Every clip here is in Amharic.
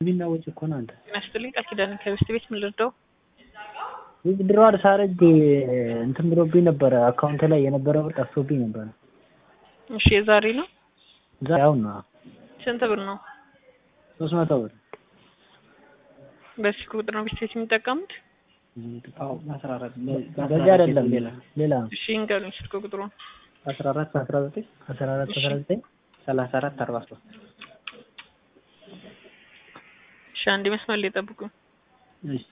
የሚናወጭ እኮ ነው አንተ ይመስልኝ ቃል ኪዳን ከቤት ቤት ምን ልርዳው? ዊዝድሮዋል ሳረግ እንትን ብሎብኝ ነበረ አካውንት ላይ የነበረ ብር ጠፍቶብኝ ነበረ። እሺ የዛሬ ነው። እዛ አሁን ነው ስንት ብር ነው? ሶስት መቶ ብር በስልክ ቁጥር ነው ቤት ቤት የሚጠቀሙት? በዚህ አይደለም ሌላ ሌላ ነው። እሺ እንገሩኝ ስልክ ቁጥሩን። አስራ አራት አስራ ዘጠኝ አስራ አራት አስራ ዘጠኝ ሰላሳ አራት አርባ ሶስት እሺ አንድ መስመር ላይ ጠብቁኝ። እሺ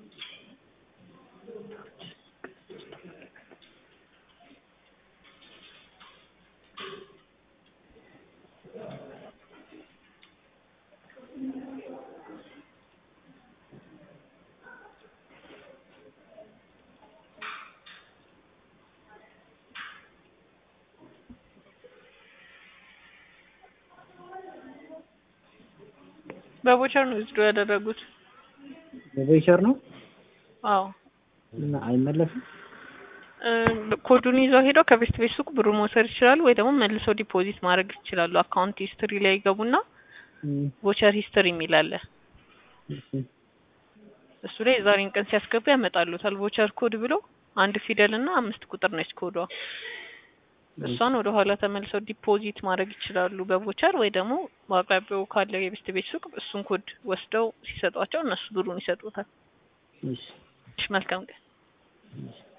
በቦቸር ነው ዊዝድሮ ያደረጉት? በቮይቸር ነው አዎ እና አይመለስም። እ ኮዱን ይዘው ሄደው ከቤት ቤት ሱቅ ብሩ መውሰድ ይችላሉ፣ ወይ ደግሞ መልሰው ዲፖዚት ማድረግ ይችላሉ። አካውንት ሂስትሪ ላይ ይገቡና እም፣ ቮቸር ሂስትሪ የሚል አለ። እሺ እሱ ላይ የዛሬን ቀን ሲያስገቡ ያመጣሉታል። ቮቸር ኮድ ብሎ አንድ ፊደል እና አምስት ቁጥር ነች ኮዷ። እሷን ወደ ኋላ ተመልሰው ዲፖዚት ማድረግ ይችላሉ በቮቸር ወይ ደግሞ በአቅራቢያው ካለ የቤት ቤት ሱቅ እሱን ኮድ ወስደው ሲሰጧቸው እነሱ ብሩን ይሰጡታል። እሺ እሺ መልካም ቀን። እሺ